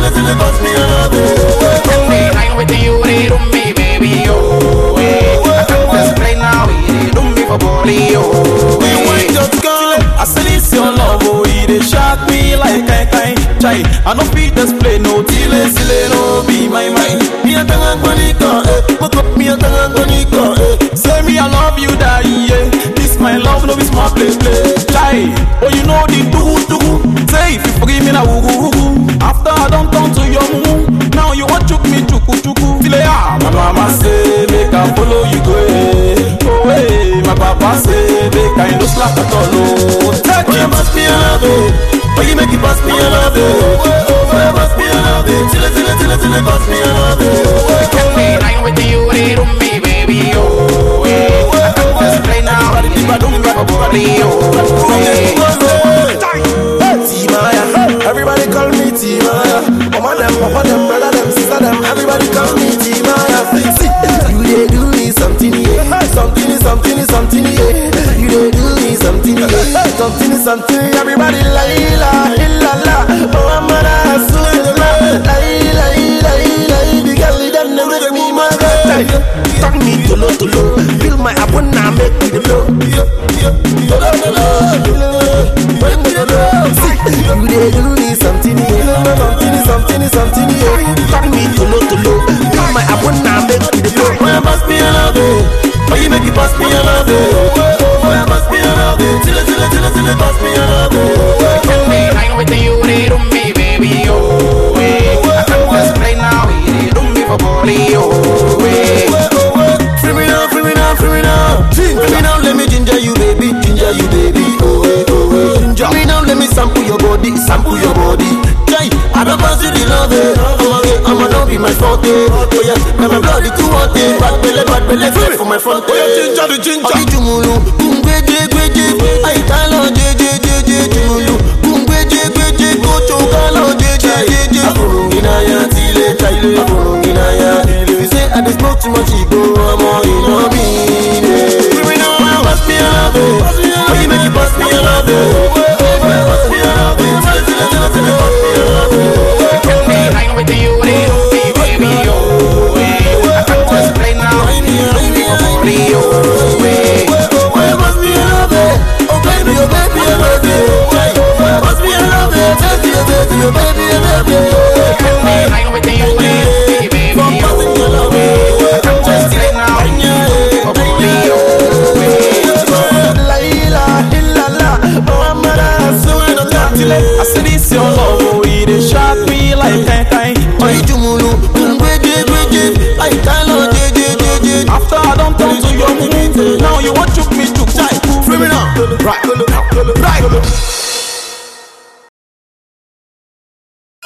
till till it bust me a love it. When they hang with you, they do me, baby, oh. eh. I can't explain now, they do me for body, oh. We eh. want just come. I say this your love, oh, it dey shock me like kai kai. Chai, I no fit display no tile sile no be my mind. Me a tanga kwanika, eh. Look up me a tanga kwanika, eh. Say me I love you, die, yeah. This my love, no be small play play. Chai, oh you know the do do. Say if you forgive me na wugu wugu. After I don't turn to your mumu, now you want chook me chuku chuku. Feel ah, my mama say make I follow you go. eh. Oh hey, my papa say make I no slack at all. Oh, take it. Pass me a love it. Why you make it pass me a love it? Oh, pass me a love it. Till it, till it, till it, till it pass me a love it. When they hang with you, they do me, baby, oh. eh. I can't explain now, they do me for body, oh. eh. T-Maya, everybody call me T-Maya. Mama them, papa them, brother them, sister them, everybody call me T-Maya. See, you dey do me something, yeah. Something is something is something, yeah. You dey do me something, yeah. Something is something, everybody la la la la. Oh, I'm gonna sue la la la la la. The girl them they make me my guy. Talk me to low to low, feel my up when I make me the blow. When me the blow, see, you dey do me something, yeah. Something is something is something, yeah. Talk me to low to low, feel my up when I make me the blow. When pass me a love it, why you make it pass me a love it? When pass me a love it, till it till it till it till it pass me a love it. When they hang with you, they do me, baby, oh. eh. I can't explain now, they do me for body, oh. eh. Free me now, free me now, free me now. Free me now, let me ginger you, baby, ginger you, baby. Oh, eh, oh, eh. Ginger me now, let me sample your body, sample your body. Jai, I don't pass you the love, eh. I'ma get, I'ma not be my fault, eh. Oh yeah, now my blood is too hot, eh. Bad belly, bad belly, fly for my front, eh. Ginger, the ginger. Abi jumulu, kungwe je gwe je, ay talo je je je je jumulu, kungwe je gwe je, kocho kalo je je je je. Afurungina ya tile, tile, afurungina ya tile. You say I dey smoke too much, ego, I'm all in on me. We know how pass me a love, eh. Why you make it pass me a love, eh? Pass me a love, eh. Tell it, tell it, tell it, tell it, pass me a love, eh. When they hang with you, they do me, baby, oh. eh. I can't explain now, they do me for body, oh. eh. Why pass me a love, eh? Oh baby, oh baby, oh baby. Why pass me a love, eh? Baby, oh baby, oh baby, oh baby. When they hang with you, they do me, baby, From oh. passing your love, eh. I can't explain now, they do me for body, oh. eh. I say this your love, oh, it dey shock me like kai kai. Oyi jumulu, ngweje gweje, ay talo je je je je. After I don't turn to your mumu, now you want chook me chook. Free me now, right, right.